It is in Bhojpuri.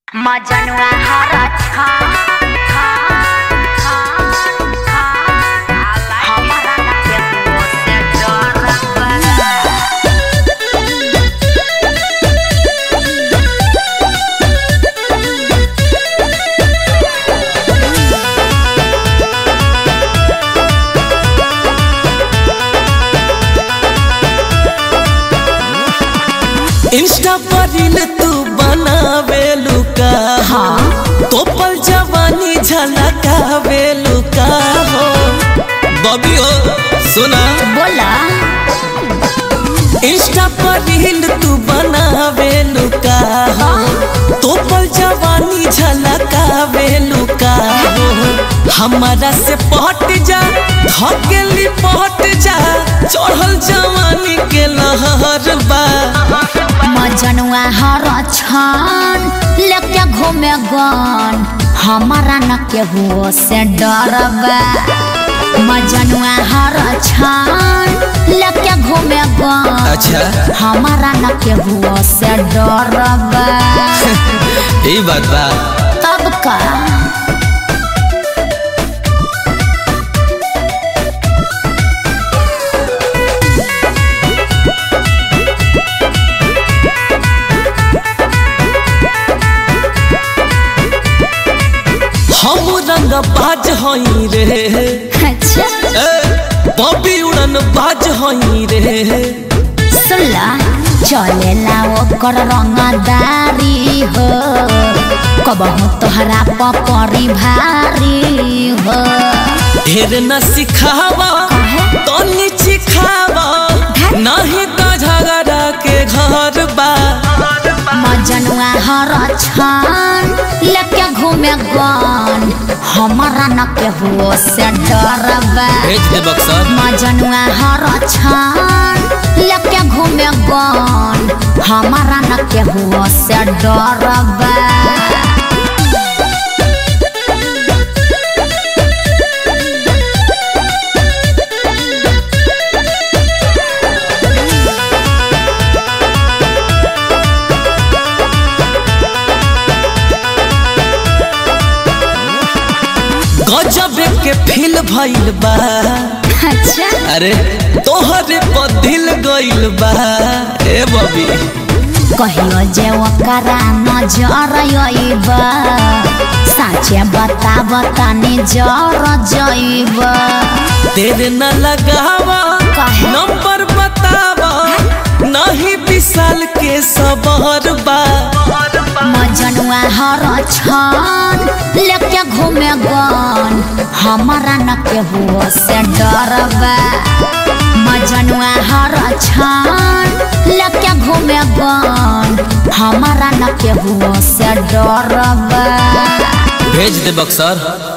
मजनुआ हरा छान छान छान छान हमरा ना केहू से डरबा इंस्टा पर रील तू बनावे लुका हाँ तो पल जवानी झलकावे लुका हो बबी हो सुना बोला इंस्टा पर रील तू बनावे लुका हो तो पल जवानी झलकावे लुका हो हमारा से पहट जा धकेली पहट जा चढ़ल जवानी के लहर बा मजनुआ हरा छान लेके घूमे गन हमारा न केहू से डरबा मजनुआ हरा छान लेके घूमे गन अच्छा हमारा न केहू से डरबा यही बात बा तब का हम रंग बाज हई रे अच्छा ए, बॉबी उड़न बाज हई रे सुनला चलेला ओकर रंगदारी हो कबहू तोहरा पपरी भारी हो ढेर न सिखावा तनी सिखावा नहीं तो झगड़ा के घर बा मजनुआ हर छान लेके घूमे गन हमारा न केहू से डरबा भेज दे बक्सर मजनुआ हर छान लेके घूमे गन हमारा न केहू से डरबा गजब के फील भइल बा अच्छा अरे तोहरे पर दिल गइल बा ए बबी कहियो जे ओकरा नजर अइब साचे बता बता जर जइब तेरे न लगावा काहे? नंबर बतावा नहीं विशाल के सबर बा मजनुआ हर छन लेके घूमे गन हमारा न केहू से डरबा मजनुआ हर छन लेके घूमे गन हमारा न केहू से डरबा भेज दे बक्सर